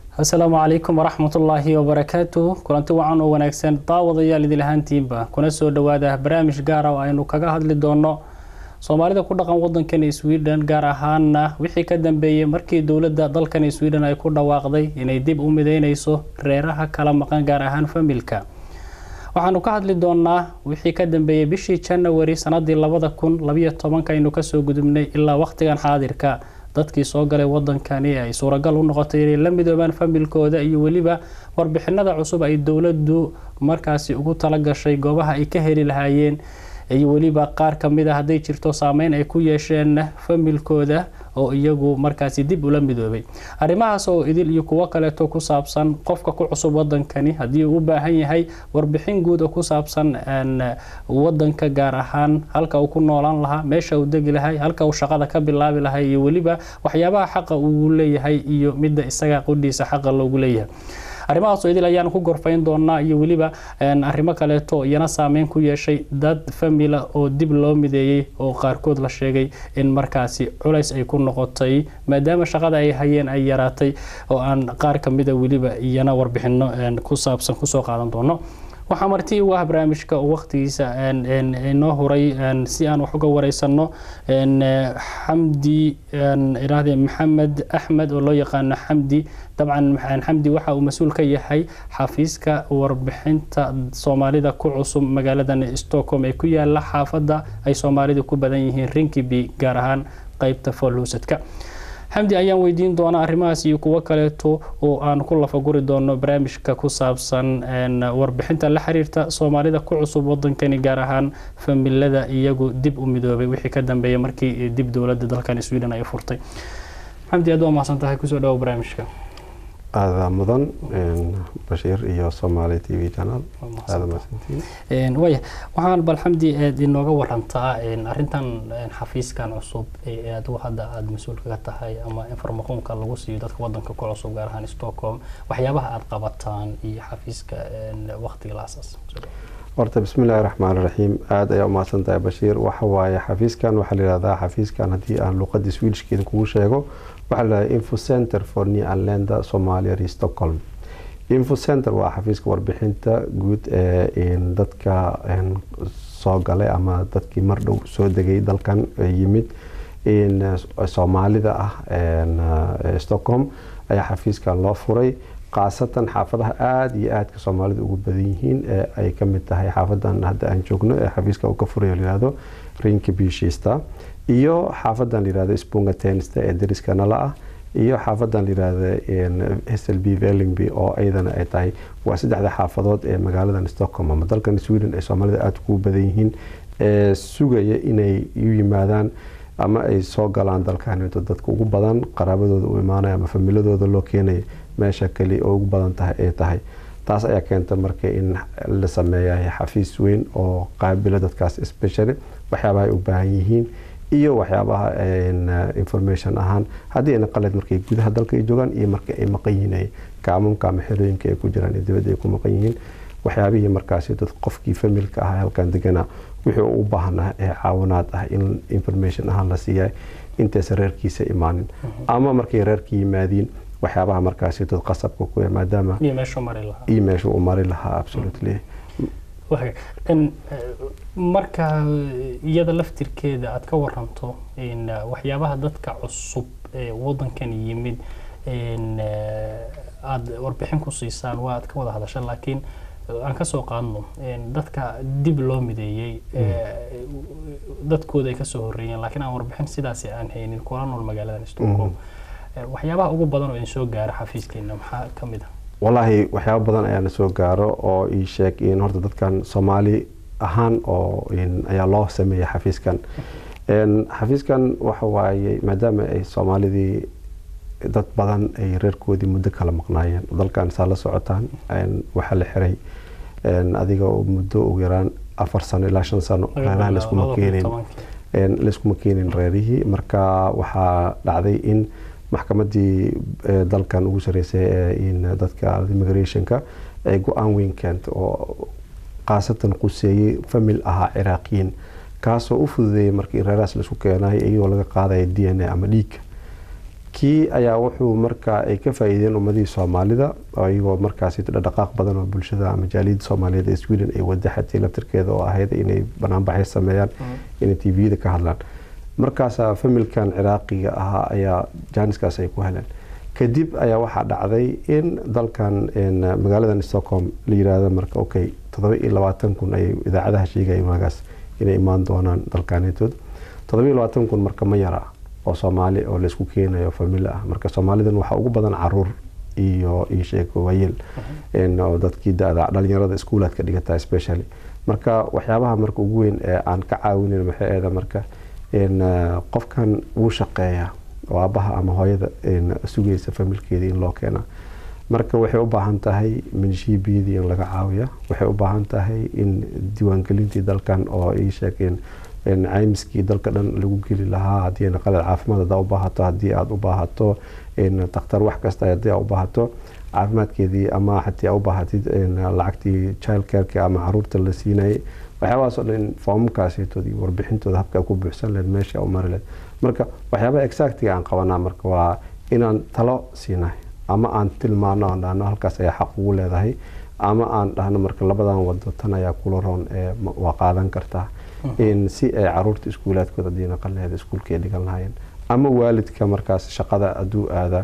asalaamu calaykum waraxmatullaahi wabarakaatu kulanti wacan oo wanaagsan daawadayaal idil ahaantiinba kuna soo dhowaada barnaamij gaara oo aynu kaga hadli doono soomaalida ku dhaqan wadankan sweden gaar ahaana wixii ka dambeeyey markii dowladda dalkan sweden ay ku dhawaaqday inay dib u mideyneyso reeraha kala maqan gaar ahaan familka waxaanu ka hadli doonaa wixii ka dambeeyey bishii janawari sanadii labada kun labayo tobanka aynu kasoo gudubnay ilaa waqtigan xaadirka dadkii soo galay wadankani ay suuragal u noqotay inay la midoobaan familkooda iyo weliba warbixinada cusub ay dowladdu markaasi ugu talagashay goobaha ay ka heli lahaayeen iyo weliba qaar kamid a hadday jirto saameyn ay ku yeesheen familkooda oo iyagu markaasi dib ula midoobay arrimahaas oo idil iyo kuwo kaleeto ku saabsan qofka ku cusub wadankani haddii uu u baahan yahay warbixin guud oo ku saabsan wadanka gaar ahaan halka uu ku noolaan lahaa meesha uu degi lahay halka uu shaqada ka bilaabi lahay iyo weliba waxyaabaha xaqa uu leeyahay iyo midda isaga qudhiisa xaqa loogu leeyahay arrimahaas oo idil ayaan ku gorfayn doonaa iyo weliba arrimo kaleeto iyana saameyn ku yeeshay dad famila oo dib loo mideeyey oo qaarkood la sheegay in markaasi culays ay ku noqotay maadaama shaqada ay hayeen ay yaraatay oo aan qaar kamida weliba iyana warbixino ku saabsan kusoo qaadan doono waxaa marti u ah barnaamijka waqtigiisa inoo huray si aan wax uga wareysano xamdi iraahde maxamed axmed oo loo yaqaano xamdi dabcan xamdi waxa uu mas-uul ka yahay xafiiska warbixinta soomaalida ku cusub magaaladan stockholm ee ku yaala xaafadda ay soomaalida ku badan yihiin rinkiby gaar ahaan qeybta foolhuusadka xamdi ayaan weydiin doonaa arrimahaas iyo kuwo kaleeto oo aan ku lafaguri doono barnaamijka ku saabsan warbixinta la xiriirta soomaalida ku cusub wadankani gaar ahaan familada iyagu dib u midoobay wixii ka dambeeyay markii dib dowladda dalkan sweden ay furtay xamdi aad waa mahadsan tahay kusoo dhawo barnaamijka aada mudan bashiir iyo somaali t v channel aada mahadsantiin waya waxaan bal xamdi aad inooga warantaa arrintan xafiiskan cusub ee adigu hadda aada mas-uulka ka tahay ama informaqoonka lagu siiyo dadka wadanka ku cusub gaar ahaan stockholm waxyaabaha aada qabataan iyo xafiiska waqtiga la asaas horta bismi illaahi raxmaan raxiim aada ayaa umahadsan tahay bashiir waxa waaye xafiiskan waxaa la yihahdaa xafiiskan haddii aan luqadii swedishkeeda kugu sheego waxaa la yihahdaa info center for new anlanda somalia re stockholm info center waa xafiiska warbixinta guud ee dadka soo galay ama dadkii mar dhow soo degay dalkan yimid soomaalida ah stockholm ayaa xafiiskan loo furay khaasatan xaafadaha aada iyo aadka soomaalida ugu badan yihiin ee ay kamid tahay xaafadan hadda aan joogno ee xafiiska uu ka furay layihahdo rinka bishista iyo xaafadan layihahdo spunga tenista ee dariska nala ah iyo xaafadan layihahdo slb vellingby oo iyadana ay tahay waa saddexda xaafadood ee magaaladan stockholm ama dalkan sweden ay soomaalida aada ugu badan yihiin ee sugaya inay u yimaadaan ama ay soo galaan dalkaninto dadka ugu badan qaraabadooda u imaanaya ama familadooda loo keenaya meesha kali oo ugu badan tahay ay tahay taas ayaa keenta marka in la sameeyahay xafiis weyn oo qaabilo dadkaas specially waxyaabaha ay u baahan yihiin iyo waxyaabaha information ahaan haddii ayna qalad markay gudaha dalka ay joogaan iyo marka ay maqan yihiin kaamamka ama xerooyinka ay ku jiraan ee dibadda ay ku maqan yihiin waxyaabihii markaasi dad qofkii familka ah halkan degana wixii u baahnaa ee caawinaad ah in information ahaan la siiya intaysa reerkiisa imaanin ama markay reerka yimaadiin waxyaabaha markaasi dad qasabka ku maadaama iyo meeshuu mari lahaa iyo meeshuu u mari lahaa absolutely marka iyada laftirkeeda aada ka waranto waxyaabaha dadka cusub ee wadankan yimid aada warbixin ku siisaan waa aad ka wada hadasha laakiin aan kasoo qaadno dadka dib loo mideeyey dadkooda ay kasoo horeeyeen laakiin aan warbixin sidaasi aan haynin kula nool magaaladan stockholm waxyaabaha ugu badan oo idin soo gaara xafiiskeena maxaa kamid ah wallaahi waxyaaba badan ayaana soo gaaro oo ii sheeg in horta dadkan soomaali ahaan oo ayaa loo sameeyay xafiiskan xafiiskan waxa waaye maadaama ay soomaalidii dad badan ay reerkoodii muddo kala maqnaayeen dalkan saa la socotaan waxaa la xiray adiga muddo ugu yaraan afar sano ilaa shan sano reeraha laiskuma keenin laiskuma keenin reerihii marka waxaa dhacday in maxkamadii dalkan ugu sareysay ee dadka immigrationka ay go-aan weyn keenta oo khaasatan quseeyey famil ahaa ciraaqiyiin kaasoo u fududeeyay markii reerahaas laisku keenay iyagoo laga qaadaya d n a ama dhiigga kii ayaa wuxuu markaa ay ka faa-iideen ummadihii soomaalida iyagoo markaasi dhaqdhaqaaq badan oo bulshada ama jaaliyadda soomaaliyeed ee sweden ay wada xatay laftirkeeda oo ahayd inay banaanbaxay sameeyaan inay tviyada ka hadlaan markaasaa familkan ciraaqiga ahaa ayaa jaaniskaas ay ku heleen kadib ayaa waxaa dhacday in dalkan magaaladan stockholm la yiraahdo marka okay toddoba iyo labaatan kun ay idaacadaha sheegaya magaas inay imaan doonaan dalkaanetood toddoba iyo labaatan kun marka ma yara oo soomaali oo laysku keenayo famili ah marka soomaalidan waxaa ugu badan caruur iyo iyo sheeko waayeel oo dadkii da-da dhalinyarada iskuulaadka dhigata specially marka waxyaabaha marka ugu weyn ee aan ka caawinin maxay eeda marka qofkan wuu shaqeeyaa oo aabaha ama hooyada sugaysa familkeeda in loo keena marka waxay u baahan tahay minshiibiyadii in laga caawiya waxay u baahan tahay in diiwaangelintii dalkan oo ay sheegeen caymiskii dalka dhan lagu geli lahaa haddii qalad caafimaad hadaa u baahato haddii aada u baahato dakhtar wax kasta haddii aad u baahato caafimaadkeedii ama haddii aad u baahatid lacagtii child careki ama caruurta la siinayay waxyaabahaasoo dhan in foomamkaasitood iyo warbixintooda habka ku buuxsan lehed meesha u mari lehed marka waxyaabaha exactiga aan qabanaa marka waa inaan talo siinahay ama aan tilmaano aan dhahno halkaas ayaa xaq ugu leedahay ama aan dhahno marka labadan wado tan ayaa kula roon ee waa qaadan kartaa si ay caruurta iskuulaadkooda diina qalleeda iskuulka ay dhigan lahaayeen ama waalidka markaas shaqada hadduu aada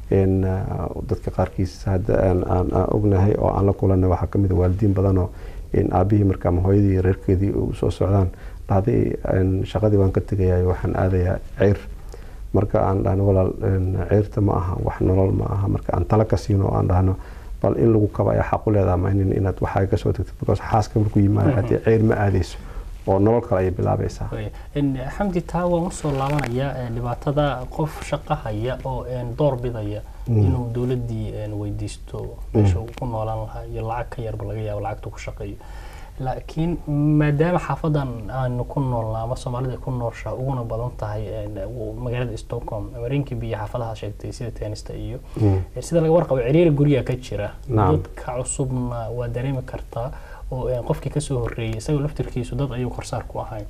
dadka qaarkiis hadda aan ognahay oo aan la kulanay waxaa kamid a waalidiin badanoo aabihii marka ama hooyadii reerkeedii usoo socdaan dhahday shaqadii waan ka tegaya waxaan aadayaa ceyr marka aan dhahno walaal ceyrta ma aha wax nolol ma aha marka aan tala ka siino oo aan dhahno bal in lagu kaba ayaa xaq u leedaha ma inin inaad waxaa kasoo tagtid because xaaska markuu yimaado haddii ceyr ma aadayso oo nolol kale ayay bilaabaysaa xamdi taa waan usoo laabanaya dhibaatada qof shaqo haya oo door bidaya inuu dowladdii weydiisto meesha uu ku noolaan lahaa iyo lacag ka yarba laga yaabo lacagta ku shaqeeyo laakiin maadaama xaafadan aanu ku noolnaa ama soomaalida ku nooshaa uguna badan tahay magaalada stockholm mareenkii biyo xaafadaha sheegtay sida tenista iyo sida laga warqabo ciriiri guriga ka jira dadka cusubna waa dareemi kartaa oo qofkii kasoo horeeyay isagoo laftirkiisu dad ayuu korsaar ku ahayn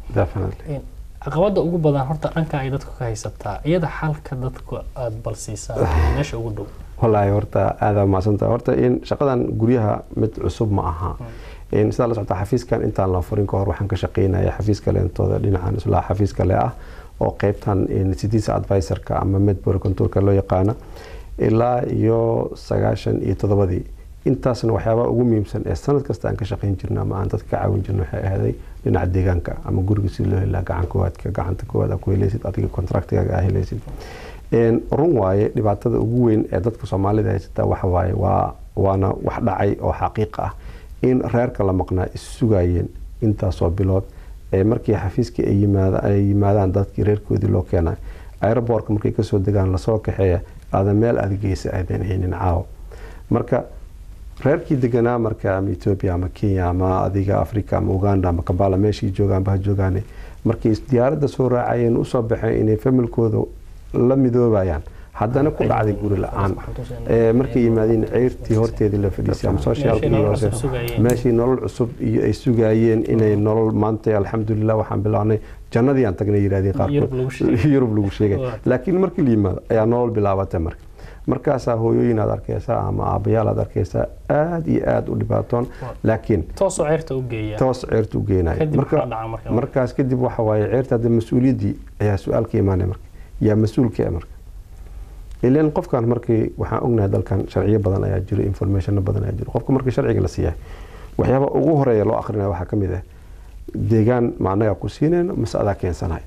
caqabada ugu badan horta dhanka ay dadku ka haysataa iyada xalka dadku aada balsiisaan meesha ugu dhow wallaahi horta aada macsanta horta in shaqadan guryaha mid cusub ma aha sidaa la socota xafiiskan intaan la furin kahor waxaan ka shaqeynaya xafiis kaleentooda dhinacan islaa xafiis kale ah oo qeybtan citizen advisorka ama medbor contourka loo yaqaana ilaa iyo sagaashan iyo toddobadii intaasna waxyaabaha ugu muhiimsan ee sanad kasta aan ka shaqeyn jirna ama aan dadka ka caawin jirna waxay ahday dhinaca deegaanka ama guriga si loo helaa gacan koowaadka gacanta koowaad aa ku helaysid adiga contractigaga aa helaysid run waaye dhibaatada ugu weyn ee dadka soomaalida haysataa waxa waaye waa waana wax dhacay oo xaqiiq ah in reerka la maqnaa is sugayeen intaasoo bilood ee markii xafiiskii ay yimaadaan dadkii reerkoodii loo keenay aerobortka markay kasoo degaan lasoo kaxeeya aadan meel aada geysa aadan haynin caawo marka reerkii deganaa marka ama ethoobia ama kenya ama adiga africa ama uganda ama kambala meeshii joogaanba ha joogaane markay diyaaradda soo raacayeen usoo baxeen inay familkooda la midoobayaan haddana ku dhacday guri la-aan markay yimaadeen ceyrtii horteedii la fadhiisay ama socialka meeshii nolol cusub iyo ay sugayeen inay nolol maanta alxamdulilah waxaan bilaabnay jannadii aan tagnay yirahdeen qaarkood yurub lagu sheegay laakiin markii la yimaado ayaa nolol bilaabatay marka markaasaa hooyooyin aad arkeysaa ama aabayaal aad arkeysaa aada iyo aada u dhibaatoon laakiin toos ceerta u geeya toos ceerta u geenaya markaas kadib waxa waaye ceerta hadda mas-uuliyaddii ayaa su-aal ka imaanaya marka yaa mas-uulka e marka ilan qofkan markii waxaan ognahay dalkan sharciyo badan ayaa jiro informationo badan ayaa jiro qofka markii sharciga la siiyahay waxyaaba ugu horeeya loo akrinaya waxaa ka mid ah deegaan ma anagaa ku siinayno mase adaa keensanahay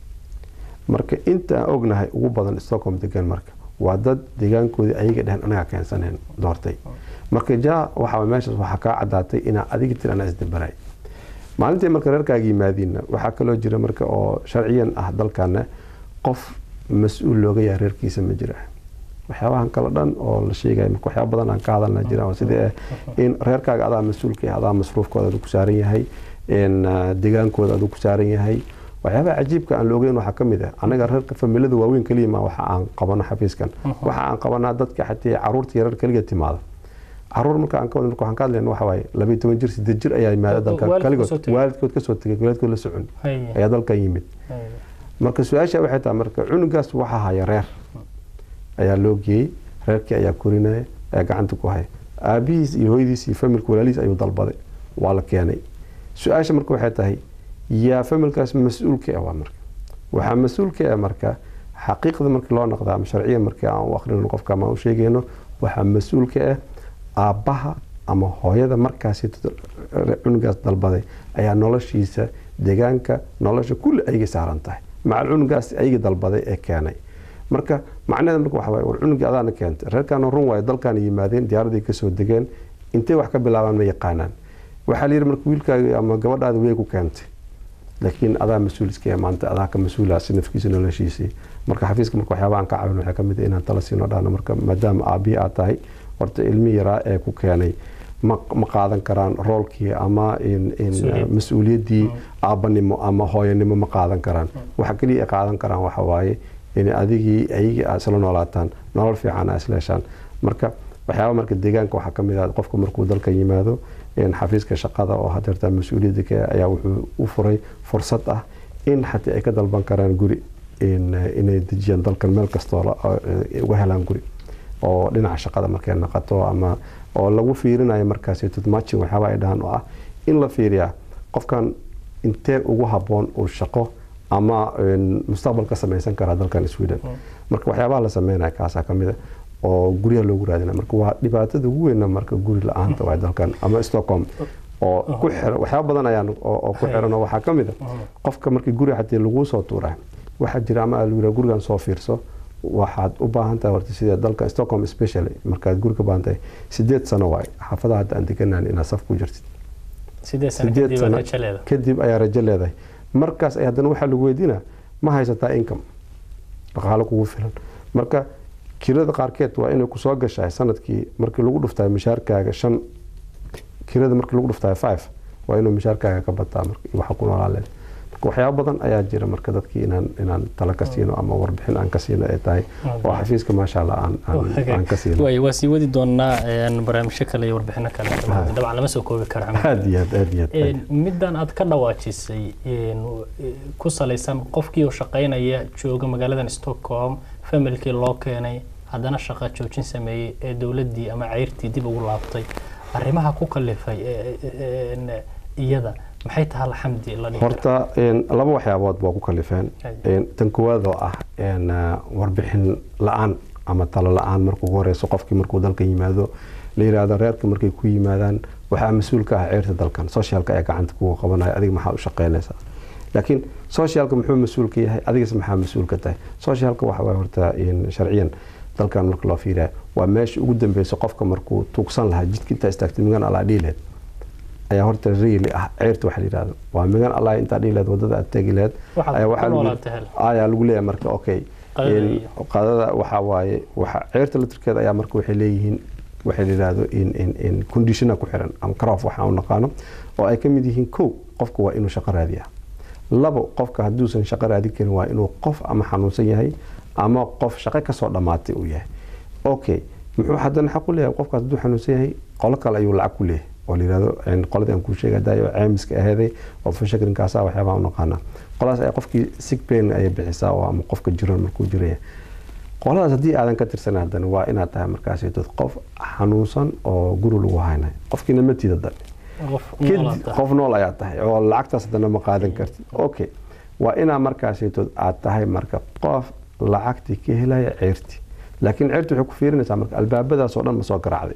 marka inta aan ognahay ugu badan stockholm degan marka waa dad deegaankoodii ayaga dhehen anagaa keensaneen doortay marka ja waxa meeshaas waxaa kaa cadaatay inaa adiga tir anaa isdabaray maalintii marka reerkaaga yimaadiinna waxaa kaloo jira marka oo sharciyan ah dalkana qof mas-uul looga yahay reerkiisa ma jira waxyaabahan kale dhan oo la sheegaya marka waxyaaba badan aan ka hadalna jira oo sidii in reerkaaga adaa mas-uulka ah adaa masruufkooda adu ku saaran yahay deegaankooda adu ku saaran yahay waxyaabaha cajiibka aan loogeyn waxaa ka mid ah anaga reerka familada waaweyn kaliya ma waxa aan qabano xafiiskan waxa aan qabanaa dadka xatii caruurta yarar kaliga timaada caruur marka aan ka wada marka waxaan ka hadlayna waxa waaye labayo toban jir sideed jir ayaa yimaada dalka kaligood waalidkood kasoo tegay waalidkood la socon ayaa dalkan yimid marka su-aasha waxay tahay marka cunugaas waxaa haya reer ayaa loo geeyey reerkii ayaa korinaya ayaa gacanta ku haya aabihiis iyo hooyadiis iyo familka walaalihiis ayuu dalbaday waa la keenay su-aasha marka waxay tahay yaa familkaas mas-uulka ah waa marka waxaa mas-uulka ah marka xaqiiqda markii loo noqda ama sharciya markii aan u akhrino qofka ama u sheegayno waxaa mas-uulka ah aabbaha ama hooyada markaasi cunugaas dalbaday ayaa noloshiisa deegaanka nolosha kulli ayga saaran tahay macal cunugaas ayga dalbaday ee keenay marka macnaheeda marka waxa waaye war cunugii adaana keentay reerkaana run waayo dalkaana yimaadeen diyaaraday kasoo degeen intay wax ka bilaabaan ma yaqaanaan waxaa la yidhi marka wiilkaaga ama gabadhaada way ku keentay laakiin adaa mas-uuliska maanta adaa ka mas-uula si nafkiisa noloshiisii marka xafiiska marka waxyaaba aan ka caawin waxaa kamid ah inaan tala siino dhahno marka maadaama aabbihi aad tahay horta ilmi yaraa ee ku keenay ma qaadan karaan roolkii ama mas-uuliyaddii aabbanimo ama hooyanimo ma qaadan karaan waxa keliya ay qaadan karaan waxa waaye in adigii ayagii aad isla noolaataan nolol fiican aa isleeshaan marka waxyaaba marka deegaanka waxaa kamid ah qofka markuu dalka yimaado xafiiska shaqada oo hadeerta mas-uuliyadda ka ayaa wuxuu u furay fursad ah in xataa ay ka dalban karaan guri inay dejiyaan dalkan meel kastoo uga helaan guri oo dhinaca shaqada markay naqato ama oo lagu fiirinayo markaas tutmachin waxyaaba ay dhahaan oo ah in la fiiriyaa qofkan intee ugu habboon uu shaqo ama mustaqbal ka samaysan karaa dalkan sweden marka waxyaabaha la sameynaya kaasaa kamid a oo guryaha loogu raadina marka waa dhibaatada ugu weyna marka guri la-aanta waa dalkan ama stockholm oo ku xiran waxyaaba badan ayaan oo ku xiran oo waxaa ka mid a qofka markii guriga xatii laguu soo tuuraa waxaa jira ama lagu yidhaha gurigan soo fiirso waxaad u baahan tahay horta sida dalka stockholm specially markaad guri ka baahan tahay sideed sano waay xaafadaha hadda aan deganaan inaad saf ku jirtid sideed sano kadib ayaa rajo leedahay markaas ay haddana waxaa lagu weydiinaa ma haysataa income dhaqaalo kugu filan marka kirada qaarkeed waa inay kusoo gashahay sanadkii markii lagu dhuftaay mishaarkaaga shan kirada markii lagu dhuftaay five waa inuu mishaarkaaga ka bataa waxa ku noolaa leed marka waxyaaba badan ayaa jira marka dadkii inaan inaan talo ka siino ama warbixin aan ka siino ay tahay oo xafiiska maasha allah aan aan ka siino way waa sii wadi doonaa barnaamijyo kale iyo warbixino kale dabcan lama soo koobi karo aad iyo aad aad iyo aad middan aad ka dhawaajisay ku salaysan qofkii oo shaqaynaya jooga magaaladan stockholm familkii loo keenay haddana shaqa joojin sameeyey ee dowladdii ama ceyrtii dib ugu laabtay arrimaha ku kalifay iyada maxay tahay alxamdi la horta laba waxyaabood waa ku kalifeen tan koowaad oo ah warbixin la-aan ama talo la-aan markuu ugu horeyso qofkii markuu dalkan yimaado la yidhaahdo reerka markay ku yimaadaan waxaa mas-uul ka ah ceyrta dalkan socialka ee gacanta kugu qabanaya adiga maxaa u shaqeynaysaa laakiin socialka muxuu mas-uul ka yahay adigas maxaa mas-uul ka tahay socialka waxa waay horta sharciyan dalkan marka loo fiiriya waa meesha ugu dambeysa qofka markuu tuugsan lahaa jidka intaa istaagtay migan allaa dhiileed ayaa horta reeli ah ceyrta waxa la yidhahdo waa migan allaa intaa dhiileed wadada aad tegi leed ayaa lagu leeyahay marka okay qadada waxa waaye waxa ceyrta latirkeeda ayaa marka waxay leeyihiin waxay la yidhahdo in conditiona ku xiran ama crop waxaan u naqaano oo ay ka mid yihiin kow qofka waa inuu shaqo raadiyaa labo qofka hadduusan shaqo raadin karin waa inuu qof ama xanuunsan yahay ama qof shaqo kasoo dhammaatay uu yahay okay muxuu haddana xaq u leeyahay qofkaas hadduu xanuunsan yahay qolo kale ayuu lacag ku leeyahay oo la yidhahdo qoladii aan kuu sheegay dayo ceemiska aheeday oo fashakrinkaasa waxyaabaa u naqaanaa qoladaas ay qofkii sick pain ayay bixisaa oo ama qofka jiran markuu jiraya qoladaas haddii aadan ka tirsan haddana waa inaad tahay markaasi dad qof xanuunsan oo guri lagu haynayo qofkiina ma tiida dan qof nool ayaa tahay oo lacagtaas haddana ma qaadan kartid okay waa inaa markaasitood aad tahay marka qof lacagtii ka helaya ceyrti laakiin ceyrti waxay ku fiirinaysaa marka albaabadaas oo dhan ma soo garaacday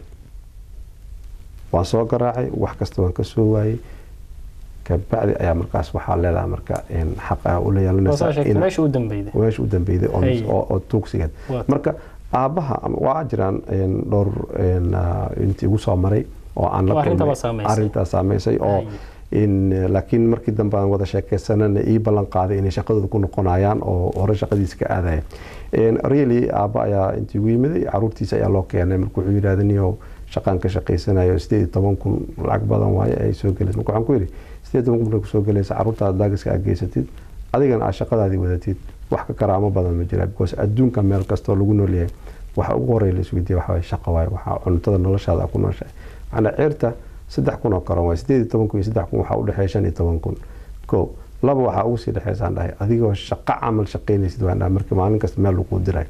waan soo garaacay wax kasta waan ka soo waayey kabacdi ayaa markaas waxaa leedahay marka xaqa ula yeelanaysameesha u dambeyday oo tuugsigeed marka aabbaha waa jiraan dhowr intii igu soo maray oo aan la arintaa saameysay oo laakiin markii dambe aan wada sheekeysanana ii ballan qaaday inay shaqadooda ku noqonayaan oo hore shaqadiisa ka aadaya really aabba ayaa intii igu yimiday caruurtiisa ayaa loo keenay marka wuxuu yidhahda niyow shaqaan ka shaqaysanayo sideed iyo toban kun lacag badan waaye ay soo gelaysa marka waxaan ku yidhi sideed toban kun markay kusoo gelaysa caruurtaada daagiska aad geysatid adigana aad shaqadaadii wadatid wax ka karaamo badan ma jira because adduunka meel kastoo lagu noolyahay waxa ugu horey la isweydiiya waxa waye shaqa waaye waxaa cuntada noloshaada ku nooshahay macnaa ceerta saddex kun oo karan waay sideed iyo toban kun iyo saddex kun waxaa u dhexeeya shan iyo toban kun ko laba waxaa ugu sii dhexeysaan dhahay adigoo shaqo camal shaqaynaysid waan dhahay marka maalin kasta meel lagu diray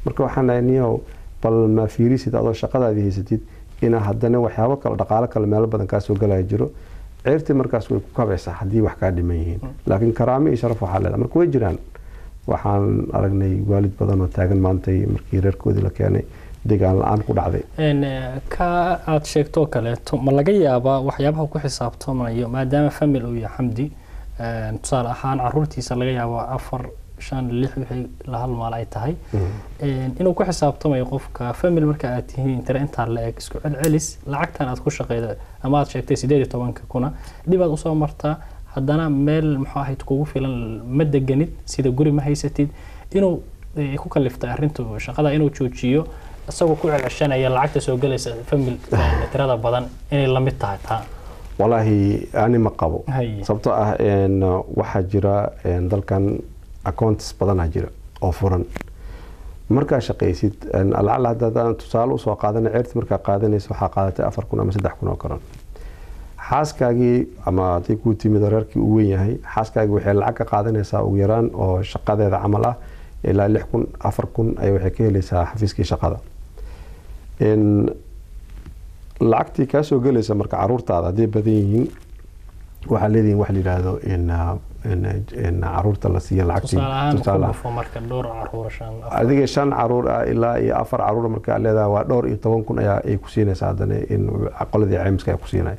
marka waxaan nahay niyow bal ma fiirisid adoo shaqadaadii haysatid inaa haddana waxyaabo kale dhaqaalo kale meelo badan kaa soo galaya jiro ceertii markaas way ku kabaysaa haddii wax kaa dhiman yihiin laakiin karaamo iyo sharaf waxaa leedahay marka way jiraan waxaan aragnay waalid badan oo taagan maantay markii reerkoodii la keenay degaan la-aan ku dhacday ka aada sheegtoo kaleeto ma laga yaabaa waxyaabaha ku xisaabtamayo maadaama famil uu yahay xamdi tusaale ahaan caruurtiisa laga yaabo afar shan lix wixii la hal maal ay tahay inuu ku xisaabtamayo qofka famil marka aad tihiin tira intaa la eg isku celcelis lacagtan aad ku shaqeyda ama aad sheegtay sideed iyo tobanka kuna dhibaad usoo martaa haddana meel muxuu ahayd kugu filan ma deganid sida guri ma haysatid inuu ku kaliftay arrintu shaqada inuu joojiyo isagoo ku celceshanaya lacagta soo gelaysa famil tirada badan inay la mid tahay taa walaahi ani ma qabo sababtoo ah waxaa jira dalkan accounts badanaa jira oo furan markaa shaqaysid lacala haddaadaan tusaale usoo qaadana ceerti markaa qaadanaysa waxaa qaadatay afar kun ama saddex kun oo karan xaaskaagii ama haday kuu timid oo reerkii uu weyn yahay xaaskaagii waxay lacag ka qaadanaysaa ugu yaraan oo shaqadeeda camal ah ilaa lix kun afar kun ay waxay ka helaysaa xafiiskii shaqada lacagtii kaa soo gelaysa marka caruurtaada hadday badan yihiin waxaa leedihin wax la yidhaahdo caruurta la siiya lacagtiadiga shan caruur ah ilaa iyo afar caruur markaa leedahay waa dhowr iyo toban kun ayaa ay ku siinaysa haddana in qoladii caymiska ay ku siinay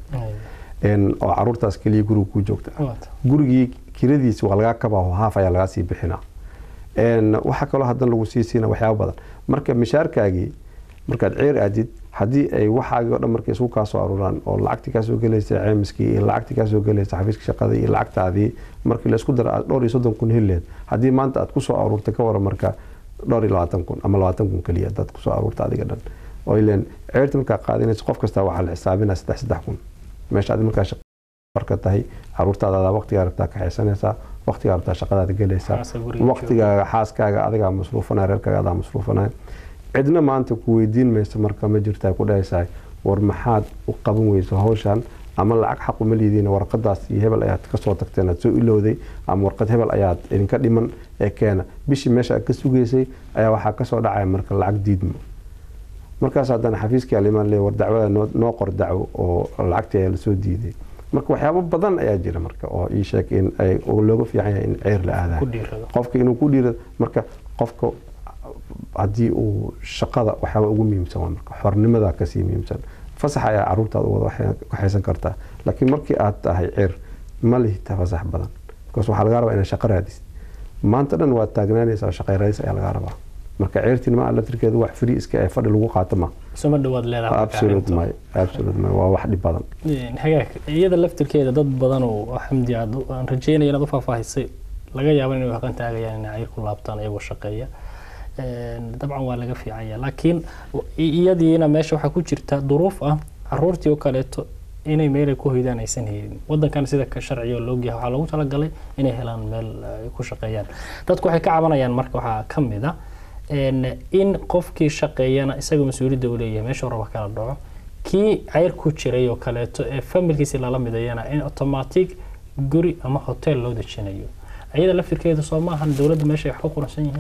oo caruurtaas keliya guriga ku joogta gurigii kiradiisa waa lagaa kabaa haaf ayaa lagaa sii bixinaa waxaa kaloo haddana lagu sii siina waxyaaba badan marka mishaarkaagii markaad ceer aadid haddii ay waxaagii o dhan marka isugu kaa soo aruuraan oo lacagtii kaa soo gelaysa ceymiskii iyo lacagtii kaa soo gelaysa xafiiska shaqadii iyo lacagtaadii markii laysku daro aad dhowr iyo soddon kun helileed haddii maanta aad kusoo aruurtay ka waran marka dhowr iyo labaatan kun ama labaatan kun keliya dad kusoo aruurta adiga dhan oo ileen ceerta markaa qaadanaysa qof kastaa waxaa la xisaabinaa saddex saddex kun meesha adi markaa marka tahay caruurtaada waqtigaa rabtaa kaxaysanaysaa waqtigaa rabtaa shaqadaada gelaysaa waqtigaaga xaaskaaga adigaa masruufanaya reerkaaga adaa masruufanaya cidna maanta ku weydiin mayso marka ma jirtaa ku dhahaysaa war maxaad u qaban weyso hawshan ama lacag xaq uma liidiin warqadaas iyo hebel ayaad kasoo tagteen aad soo ilowday ama warqad hebel ayaad idinka dhiman ee keena bishii meesha aad ka sugaysay ayaa waxaa kasoo dhacaya marka lacag diidmo markaas haddana xafiiskii alimaan le war dacwada noo qor dacwo oo lacagtii ayaa lasoo diiday marka waxyaabo badan ayaa jira marka oo ii sheeg in looga fiican yahay in ceyr la aadayo qofka inuu ku dhiirado marka qofka haddii uu shaqada waxyaaba ugu muhiimsan waa marka xornimada kasii muhiimsan fasax ayaa caruurtaada wada waxaysan kartaa laakiin markii aad tahay cir ma lihita fasax badan bikaas waxaa lagaa rabaa inaad shaqo raadisid maanta dhan waad taagnaanaysaa shaqay raadis ayaa lagaa rabaa marka ceyrtinima laftirkeedu wax free iska ee fadhi lagu qaato ma suma dhawaad leedahay waa wax dhib badan hagaag iyada laftirkeeda dad badan oo xamdi aad aan rajeynaya inaad u faahfaahisay laga yaabo inay haqan taagayaan inay cayr ku laabtaan iyagoo shaqeeya dabcan waa laga fiicanya laakiin iyadiina meesha waxaa ku jirta duruuf ah caruurtii oo kaleeto inay meelay ku hoydaan aysan helin wadankan sida ka sharciga loogyahay waxaa loogu talagalay inay helaan meel ay ku shaqeeyaan dadku waxay ka cabanayaan marka waxaa ka mid a in qofkii shaqeeyana isaga mas-uuliyadda uu leeyahay meeshuu raba kala dhaco kii ceyr ku jiray oo kaleeto ee familkiisi lala midayana in automatic guri ama hotel loo dejinayo iyada laftirkeedu soo maahan dowladda meesha ay wax ku quransan yihiin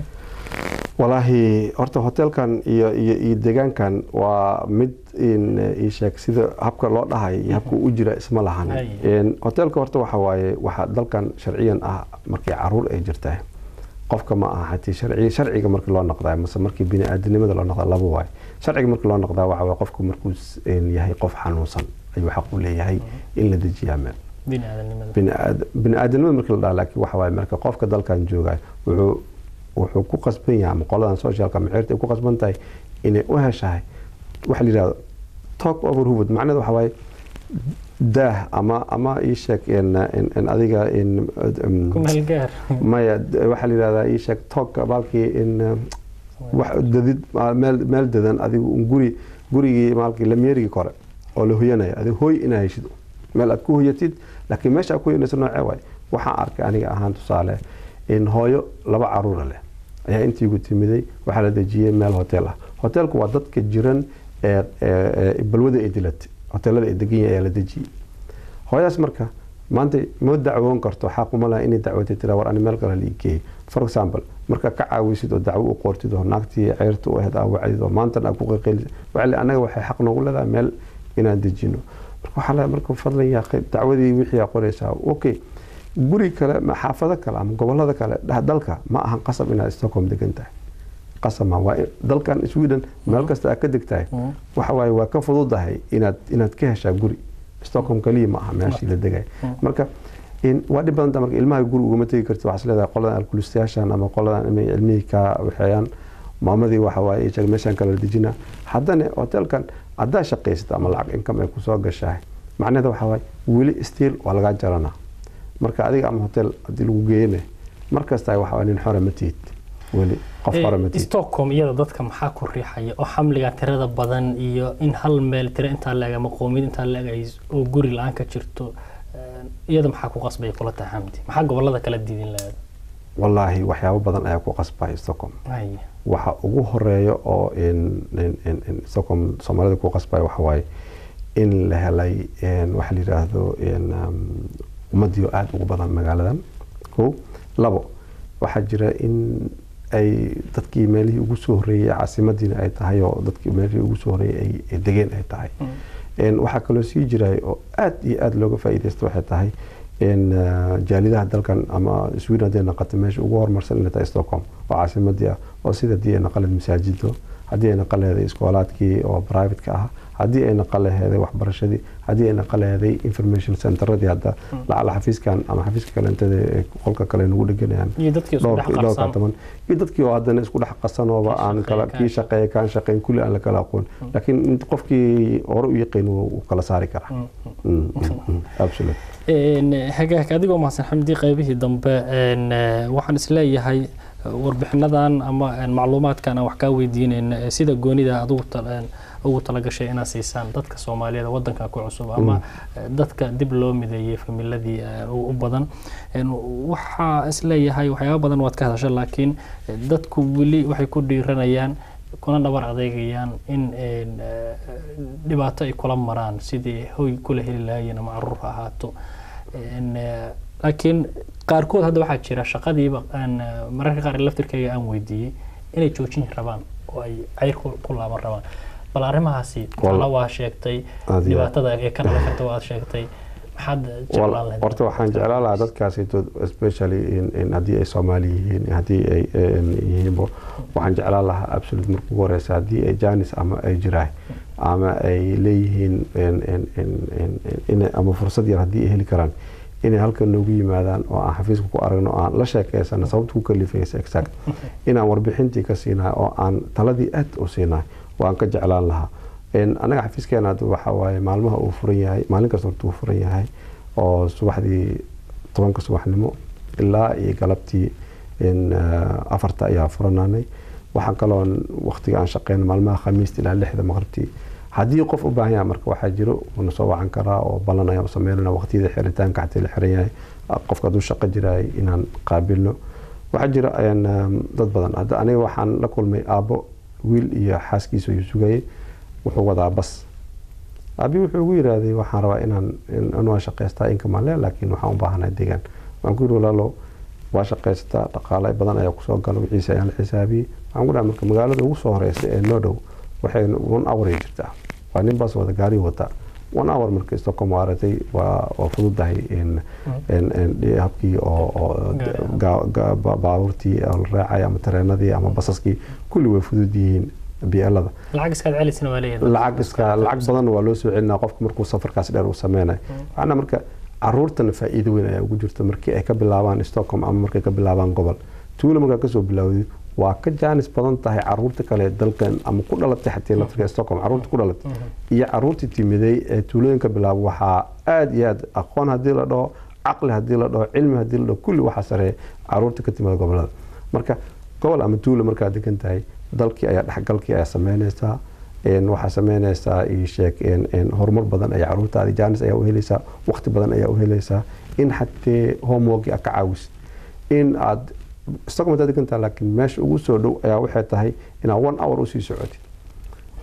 walaahi horta hotelkan iyo iyo iyo deegaankan waa mid ii sheeg sida habka loo dhahay iyo habka u jira isma lahan hotelka horta waxa waaye waxaa dalkan sharciyan ah markii caruur ay jirtaa qofka ma aha hatii sharci sharciga markii loo noqdaa mase markii bini-aadanimada loo noqdaa laba waaye sharciga markii loo noqdaa waxa waaye qofku markuu yahay qof xanuunsan ayuu xaq u leeyahay in la dejiyaa meel bini-aadanimada markii la dhaha laakiin waxa waaye marka qofka dalkan joogayo wuxuu wuxuu ku qasban yahay ama qoladan socialka maceerta ay ku qasban tahay inay u heshahay waxa la yidhahdo talk over hubud macnaheed waxa waaye daah ama ama ii sheeg in adiga maya waxaa la yidhahdaa ii sheeg talk baalkii in wax dadid meel meel dadan adigu guri gurigii maalkii lamyeerigii kore oo la hoyanaya adiga hooy inaa heshid meel aad ku hoyatid laakiin meesha aad ku hoyanaysa noocee waay waxaan arkay aniga ahaan tusaale in hooyo laba caruura leh ayaa intiigu timiday waxaa la dejiyey meel hotel ah hotelku waa dadka jiran ee balwada ay dilatay hotelada ay degan yahay ayaa la dejiyey hooyadaas marka maanta ma dacwoon karto xaquma laha inay dacwatay tira war ani meel kale la igeeyay for example marka ka caawisid oo dacwo u qortid oo naagtii ceyrta u ahayd aa wacdid oo maantana aa ku qaqeelisid waxaa le annaga waxay xaq noogu leedahay meel inaan dejino marka waxaa le marka fadlan yaa dacwadii wixii aa qoraysaa okay guri kale xaafado kale ama gobolada kale dalka ma ahan qasab inaad stockholm degan tahay qasama waa dalkan sweden meel kasta aad ka degtahay waxa waaye waa ka fududahay inaad inaad ka heshaa guri stockholm kaliya ma aha meeshii la degay marka waa dhib badanta marka ilmaha guri ugama tegi karti waxaas leedahay qoladan alkulistayaashan ama qoladan inay cilmihii ka waxeeyaan maamadii waxa waaye sheeg meeshaan kala dejina haddana hotelkan haddaa shaqaysata ama lacag income ay kusoo gashahay macnaheeda waxa waaye weli stiil waa lagaa jaranaa marka adiga ama hotel haddii lagu geeyane markasta waxa nin xore ma tihid weli qof xore ma tihid stockholm iyada dadka maxaa ku riixaya oo xamliga tirada badan iyo in hal meel tira intaa la eg ama qoomiyad intaa la eg ay oo guri la-aan ka jirto iyada maxaa ku qasbaya kula tahay xamdi maxaa gobolada kala diidin lahayd wallaahi waxyaabo badan ayaa ku qasbaya stockholm waxa ugu horeeya oo stockholm soomaalida ku qasbaya waxa waaye in la helay waxa la yidhaahdo ummadiio aada ugu badan magaaladan ko labo waxaa jira in ay dadkii meelihii ugu soo horeeyey caasimadiina ay tahay oo dadkii meelihii ugu soo horeeyey ay degeen ay tahay waxaa kaloo sii jiray oo aada iyo aada looga faa'iidaysta waxay tahay jaalidaha dalkan ama sweden hadday naqato meesha ugu horumarsan inay tahay stockholm oo caasimadii ah oo sida haddii ay naqaleed masaajido haddii ay naqaleeday iskoolaadkii oo privateka ah haddii ay naqaleheeday waxbarashadii haddii ay naqaleheeday information centeradii hadda lacala xafiiskan ama xafiiska kalentada qolka kale nagu dheganayaan dhowrka toban iyo dadkii oo haddana isku dhex qasanooba aan kala kii shaqeeya kaan shaqeyn kulli aan la kala aqoon laakiin qofkii hore u yaqiin wuu kala saari karaa absolute hagaag adigoo mahadsan xamdi qaybihii dambe waxaan isleeyahay warbixinadan ama macluumaadkan aan wax kaa weydiinayna sida goonida adugu ugu talagashay inaad siisaan dadka soomaaliyeed wadankan ku cusub ama dadka dib loo mideeyey familadii u badan waxaa isleeyahay waxyaaba badan waad ka hadasha laakiin dadku weli waxay ku dhiiranayaan kuna dhabar adeegayaan in dhibaato ay kula maraan sidii hoy kula heli lahaayeen ama caruur ha ahaato laakiin qaarkood hadda waxaa jira shaqadiiba aan mararka qaar laftirkayga aan weydiiyey inay joojin rabaan oo ay cayr ku laaban rabaan bal arrimahaasi tala waa sheegtay dhibaatada ee ka dhalan karta waad sheegtay maxaad jeclaan lahayd horta waxaan jeclaan lahaa dadkaasito especially in haddii ay soomaali yihiin haddii ay yihiinbo waxaan jeclaan lahaa absolute marka ugu horeysa haddii ay janis ama ay jiraay ama ay leeyihiin ama fursad yar haddii ay heli karaan inay halkan noogu yimaadaan oo aan xafiiska ku aragno oo aan la sheekeysano sababta ku kalifaysa exact inaan warbixintii ka siinahay oo aan taladii aad u siinahay waan ka jeclaan lahaa annaga xafiiskeena waxa waaye maalmaha uu furan yahay maalin kasta horta uu furan yahay oo subaxdii tobanka subaxnimo ilaa iyo galabtii afarta ayaa furananay waxaan kaloon waqtiga aan shaqeyno maalmaha khamiista ilaa lixda maqribtii haddii qof u baahan yahay marka waxaa jiro uuna soo wacan karaa oo ballan ayaan u sameynana waqtiyada xiritaanka xatii la xiran yahay qofka hadduu shaqo jiraay inaan qaabilno waxaa jira dad badan hadda aniga waxaan la kulmay aabbo wiil iyo xaaskiisa ayuu sugayay wuxuu wadaa bas aabi wuxuu ugu yiraahday waxaan rabaa inaan inwaa shaqaystaa inkamaan le laakiin waxaan u baahanahay deegaan waxaan ku yiri walaalo waa shaqaysataa dhaqaale badan ayaa kusoo gala wixiisa ayaan la xisaabiyey waxaan ku dhaha marka magaalada ugu soo horeysa ee noo dhow waxay one hour ay jirtaa waa nin bas wada gaari wata one hour marka stockholm waa aragtay waa waa fududahay habkii oo baabuurtii oo la raacay ama tareenadii ama basaskii kulli way fudud yihiin bielada lacag iskaad celisna waa leeyahay lacag iska lacag badan waa loo soo celinaa qofka markuu safarkaas dheer uu sameynayo waxaana marka caruurtana faa'iido weyn ayaa ugu jirta markii ay ka bilaabaan stockholm ama markay ka bilaabaan gobol tuulo markaa kasoo bilaawdid waa ka jaanis badan tahay caruurta kale dalkan ama ku dhalatay xatii laftirka stockholm caruurta ku dhalatay iyo caruurtii timiday ee tuulooyinka bilaaba waxaa aada iyo aada aqoon haddii la dhaho caqli haddii la dhaho cilmi haddii la dhaho kulli waxaa sareeya caruurta ka timida gobolada marka gobol ama tuulo markaa degan tahay dalkii ayaa dhexgalkii ayaa sameynaysaa waxaa sameynaysaa sheeg horumar badan ayaa caruurtaadi jaanis ayaa u helaysaa waqti badan ayaa u helaysaa in xatee homeworki aad ka caawisid in aad stockholm hadaad degantaha laakiin meesha ugu soo dhow ayaa waxay tahay inaad one hour usii socotid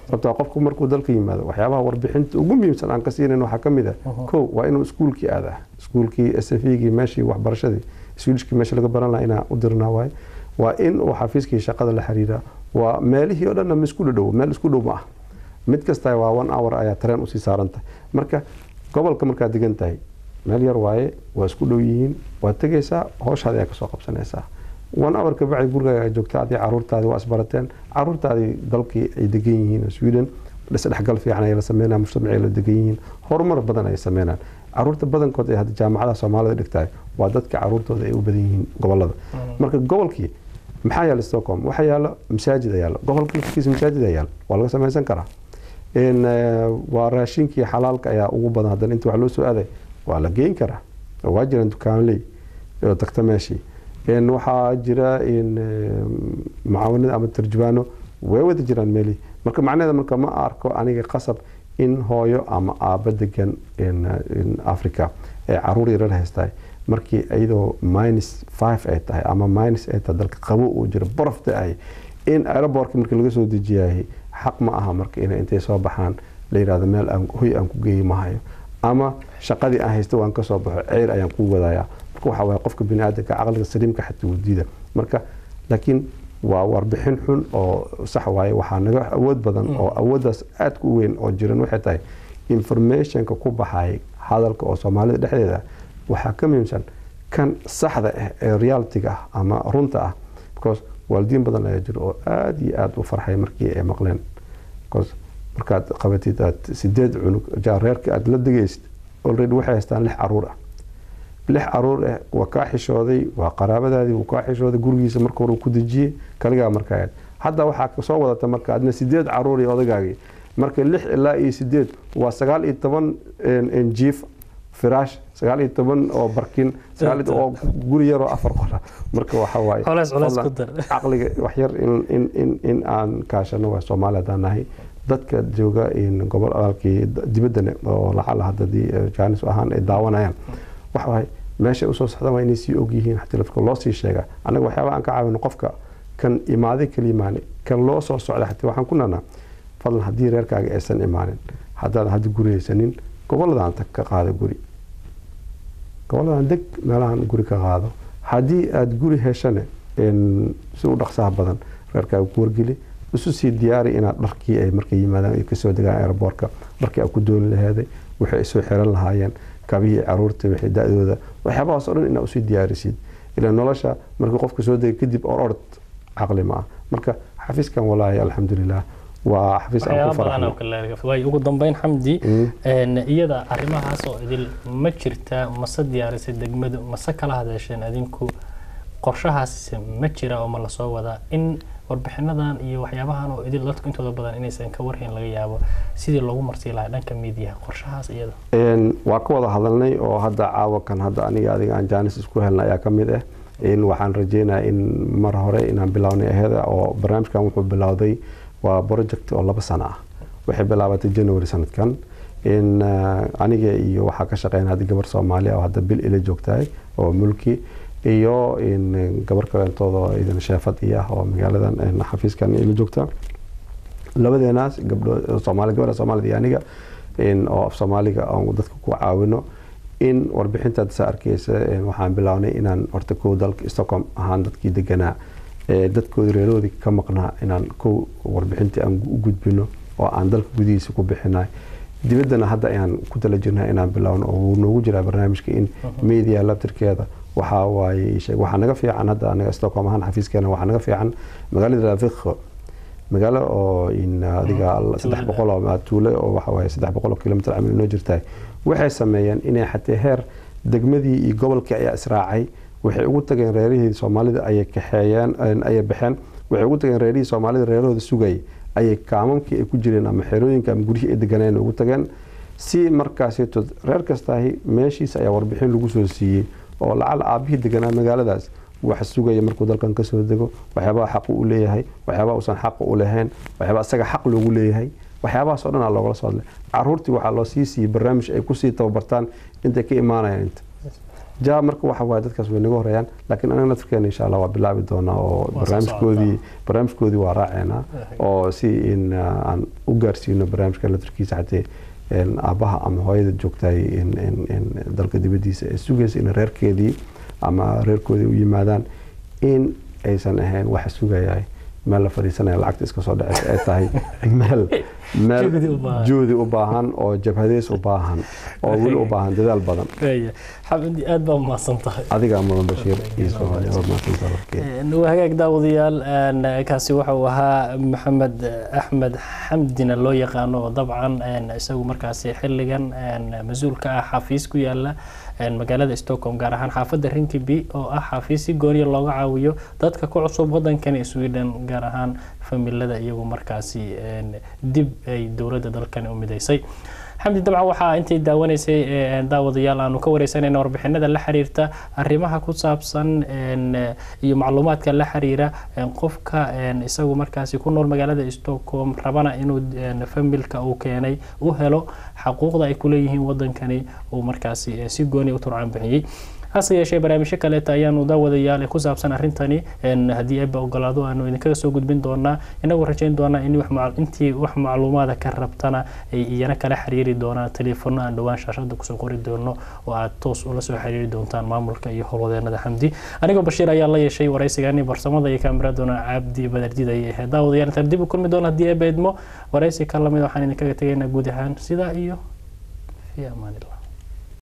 sababtoo qofku markuu dalka yimaado waxyaabaha warbixinta ugu muhiimsan aan ka siinayn waxaa ka mid ah kow waa inuu iskuulkii aadaa iskuulkii s f gii meeshii waxbarashadii swedishkii meesha laga baran lahaa inaan u dirnaa waaye waa in uu xafiiskii shaqada la xiriiraa waa meelihii oo dhanna ma isku dhow meel isku dhow ma ah mid kasta waa one hour ayaa tareen usii saaran tahay marka gobolka markaad degan tahay meel yar waaye waa isku dhow yihiin waad tegaysaa howshaadi ayaa kasoo qabsanaysaa one hour ka bacdi gurigaaga joogta adii caruurtaadii waa isbarateen caruurtaadii dalkii ay degan yihiin sweden isdhexgal fiican ay la sameynayaan mujtamacay la degan yihiin horumar badan ay sameynayaan caruurta badankood ee hadda jaamacadaha soomaalida dhigtahay waa dadka caruurtooda ay u badan yihiin gobolada marka gobolkii maxaa yaala stockholm waxaa yaalo masaajid yaalo gobolka lafkiisa masaajid yaalo waa laga samaysan karaa waa raashinkii xalaalka ayaa ugu badan haddana inta wax loo soo aaday waa la geyn karaa waa jiraan dukaanley oo tagta meeshii waxaa jira mucaawanada ama tarjubaano way wada jiraan meelihii marka macnaheeda marka ma arko aniga qasab in hooyo ama aaba degan africa ee caruur yarar haystahay markii iyadoo minus five ay tahay ama minus ay tahay dalka qabo uu jiro baraf da-ay in aerobortka markii laga soo dejiyahay xaq ma aha marka inay intay soo baxaan la yirahdo meel aan hoy aan ku geeyi mahayo ama shaqadii aan haysta waan kasoo baxo ceyr ayaan ku wadaya marka waxa waye qofka biniaadanka caqliga saliimka xataa wadiida marka laakiin waa warbixin xun oo sax waaye waxaa naga awood badan oo awooddaas aadka u weyn oo jiran waxay tahay informationka ku baxay hadalka oo soomaalida dhexdeeda waxaa ka muhiimsan kan saxda ah ee realityga ah ama runta ah because waalidiin badan ayaa jiro oo aada iyo aada u farxay markii ay maqleen because markaad qabatid aad sideed cunug reerka aad la degaysid already waxay haystaan lix caruur ah lix caruur ah waa kaa xishooday waa qaraabadaadii wuu kaa xishooday gurigiisa marka hore ku dejiyey kaligaa markaa hadda waxaa kasoo wadata marka adna sideed caruur iyo odagaagii marka lix ilaa iyo sideed waa sagaal iyo toban jiif firaash sagaal iyo toban oo barkin oo guri yaroo afar qora marka waxa waaye caqliga waxyar in aan kaashano waa soomaali haddaan nahay dadka jooga gobol adaalkii dibaddana oo lacala haddadii jaanis ahaan ay daawanayaan waxa waaye meesha usoo socdaan waa inay sii og yihiin xatilafka loo sii sheegaa annaga waxyaaba aan ka caawino qofka kan imaaday kala imaanay kan loo soo socda xataa waxaan ku nanaa fadlan haddii reerkaaga aysan imaanin haddaadan hadda guri haysanin goboladaan tag ka qaada guri goboladaan deg meelahan guri ka qaado haddii aada guri heshane si u dhaqsaha badan reerkaaga ku wargeli isu sii diyaari inaad dharkii ay markay yimaadaan ay kasoo degaan aeroboortka dharkii aad ku dooni laheeday waxay isoo xiran lahaayeen kabihii caruurta wixii da-dooda waxyaabahaas o dhan inaad usii diyaarisid ilaa nolosha markii qofka soo degay kadib or orod caqli ma ah marka xafiiskan walaahi alxamdulilah waa xafiis aan ku faraxnay ugu dambeyn xamdi iyada arrimahaas oo idil ma jirtaa mase diyaarisay degmadu mase kala hadasheen adinku qorshahaas ma jira oo ma lasoo wadaa in warbixinadan iyo waxyaabahan oo idil dadku intooda badan inaysan ka warhayn laga yaabo sidii loogu marsii lahaa dhanka miidiyaha qorshahaas iyada waa ka wada hadalnay oo hadda caawa kan hadda aniga adiga aan jaanis isku helnay ayaa ka mid ah in waxaan rajeynaya in mar hore inaan bilownay aheeda oo barnaamijkan wuxuu bilowday waa project oo laba sano ah waxay bilaabatay january sanadkan in aniga iyo waxaa ka shaqeyn hadda gabar soomaaliya oo hadda bil ila joogtahay oo mulki iyo gabar kalentooda idan sheefad iyo ah oo magaaladan xafiiskan ila joogta labadeenaas gabdho soomaali gabadha soomaalida iyo aniga oo af soomaaliga aan dadka ku caawino in warbixintaad saa arkeysa waxaan bilownay inaan horta kow dalka stockholm ahaan dadkii deganaa dadkoodi reeroodii ka maqnaa inaan kow warbixintii aan u gudbino oo aan dalka gudihiisa ku bixinay dibaddana hadda ayaan ku tala jirnaa inaan bilowno oo wuu noogu jiraa barnaamijka in media labtirkeeda waxaa waaye waxaa naga fiican hadda anaga stockholm ahaan xafiiskeena waxaa naga fiican magaalada rafikho magaalo oo adiga saddex boqol oo tuule oo waxa waaye saddex boqol oo kilomitr camal inoo jirtahay waxay sameeyeen inay xatee heer degmadii iyo gobolkii ayaa israacay waxay ugu tageen reerihii soomaalida ayay kaxeeyeen ayay baxeen waxay ugu tageen reerihii soomaalida reerahooda sugayay ayay kaamamkii ay ku jireen ama xerooyinka ama guryihii ay deganeen ugu tageen si markaasito reer kastaahi meeshiisa ayaa warbixin lagu soo siiyey oo lacal aabihii deganaa magaaladaas wax sugaya markuu dalkan kasoo dego waxyaabaha xaqu u leeyahay waxyaabaha uusan xaqa u lahayn waxyaabaa isaga xaq loogu leeyahay waxyaabahaas o dhan aa loogala soo hadlay caruurtii waxaa loo sii siiyey barnaamij ay kusii tababartaan intay ka imaanayaan inta ja marka waxa waaye dadkaas way naga horeeyaan laakiin anaga naftirkeena insha allah waa bilaabi doonaa oo Waa soo barnaamijkoodii barnaamijkoodii waa raaceynaa oo si in uh, aan u gaarsiino barnaamijka naftirkiisa xatee een, aabbaha ama hooyada joogtay in, in, in dalka dibadiisa ee sugaysa in reerkeedii ama reerkoodii u yimaadaan in aysan ahayn waxa sugayahay meel la fadhiisanaya lacagta iska soo dhaceysa ay tahay meel meel Juhdi u baahan. juhdi u baahan oo jabhadeys u baahan oo weli u baahan dadaal badan Waaya. xamdi aad baa umahadsan tahay adiga mudan bashiir iyo soomaaliya waa mahadsantahay warkeeda waa hagaag daawadayaal een, kaasi waxa uu ahaa maxamed axmed xamdina loo yaqaano oo dabcan een, isagu markaasi xilligan een, mas-uul ka ah xafiis ku yaala een, magaalada stockholm gaar ahaan xaafadda rinkiby oo ah xafiis si gooniya looga caawiyo dadka ku cusub wadankani sweden gaar ahaan familada iyagu markaasi een, dib ay dowladda dalkani u midaysay xamdi dabcan waxaa intay daawanaysay ee, daawadayaal aanu ka wareysanayna warbixinada la xiriirta arrimaha ku saabsan een, eh, iyo macluumaadka la xiriira een, qofka een, isagu markaasi ku nool magaalada stockholm rabana inuu een, familka uu keenay u helo xaquuqda ay kuleeyihiin wadankani uu markaasi eh, si gooni u turcaan bixiyey hase yeeshee barnaamijyo kaleeta ayaanu daawadayaal ee ku saabsan arrintani een, haddii eebba ogolaado aanu idinkaga soo gudbin doonaa inagu rajayn doonaa in wax mac- intii wax macluumaada ka rabtana ay iyana kala xiriiri doonaan teleefono aan dhowaan shaashada kusoo qori doono oo aad toos ula soo xiriiri doontaan maamulka iyo howlwadeenada xamdi anigoo bashiir ayaa la yeeshay waraysigani barsamada iyo kaamiradoona cabdi badarjid ayay ahayd daawadayaal intaan dib u kulmi doona haddii eebba idmo waraysi ka lamid waxaan idinkaga tegaynaa guud ahaan sidaa iyo fi amaanillah